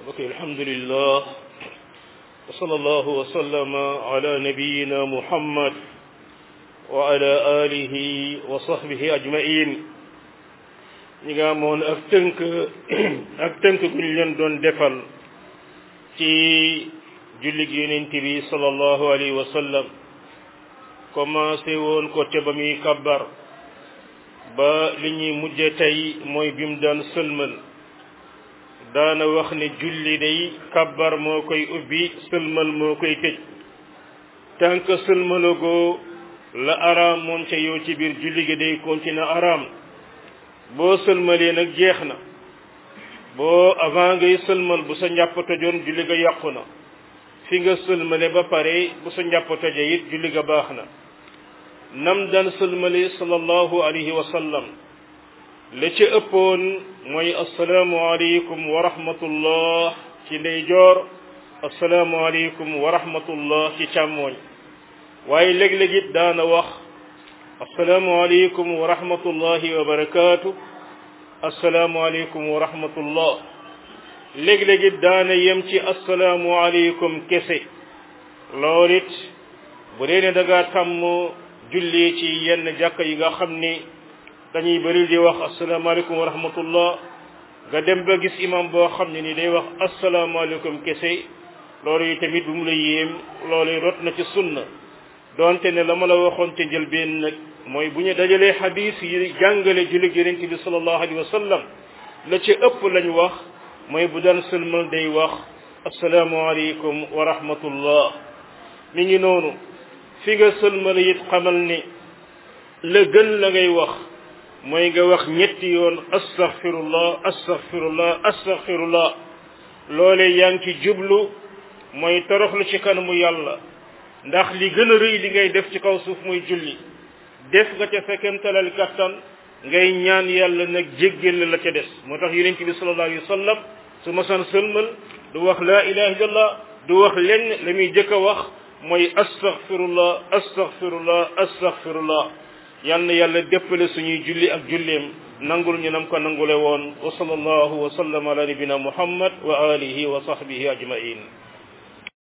ok alhamdulillah wa sallallahu wa sallama ala nabiyina muhammad wa ala alihi wa sahbihi ajmain ñi nga amoon ak tënk ak tënk gu ñu leen doon defal ci jullig yonent bi sallallahu alayhi wa sallam commencé woon ko ca ba muy kabbar ba li ñuy mujje tey mooy bi mu daan sëlmal daana wax ne julli day kabbar moo koy ubbi sëlmal moo koy tëj tant que sëlmalagoo la araam moom ca yow ci biir julli gi day continuer araam boo sëlmalee nag jeex na boo avant ngay sëlmal bu sa njàpp tojoon julli ga yàqu na fi nga sëlmale ba pare bu sa njàpp toje it julli ga baax na nam daan sëlmale sallallahu alayhi wa sallam la ca ëppoon mooy assalaamu aleykum wa rahmatullah ci ndeyjoor assalaamu aleykum wa rahmatullah ci càmmooñ waaye léeg-léeg it daana wax assalaamu aleykum wa rahmatullahi wa barakaatu assalaamu aleykum wa rahmatullah léeg-léeg it daana yem ci assalaamu aleykum kese loolu it bu dee ne da ngaa tàmm julli ci yenn jàkka yi nga xam ni dañuy bëri di wax asalaamaaleykum wa rahmatullah nga dem ba gis imam boo xam ne ni day wax asalaamaaleykum kese loolu yi tamit bu mu la yéem loolu rot na ci sunna donte ne la ma la waxoon te njëlbeen nag mooy bu ñu dajalee xadis yi jàngale jullit yonent bi sallallahu alayhi wa sallam la ci ëpp lañ wax mooy bu daan sëlmal day wax asalaamaaleykum wa rahmatullah mi ngi noonu fi nga sëlmal it xamal ni la gën la ngay wax mooy nga wax ñetti yoon astaghfirullah astaghfirullah astaghfirullah loole yaa ngi ci jublu mooy toroxlu ci kanamu yàlla ndax li gën a rëy li ngay def ci kaw suuf muy julli def nga ca fekkemtalal kattan ngay ñaan yàlla nag jéggal la ca des moo tax yonent bi sallallahu alayhi wa sallam su masan sëlmal du wax laa ilaha illallah du wax lenn la muy jëkk a wax mooy astaghfirullah astaghfirullah astaghfirullah yal na yàlla déppale suñuy julli ak julleem nangul ñu nam ko nangule woon wa sallallahu wa sallam ala nabina muhammad wa alihi wa sahbihi ajmain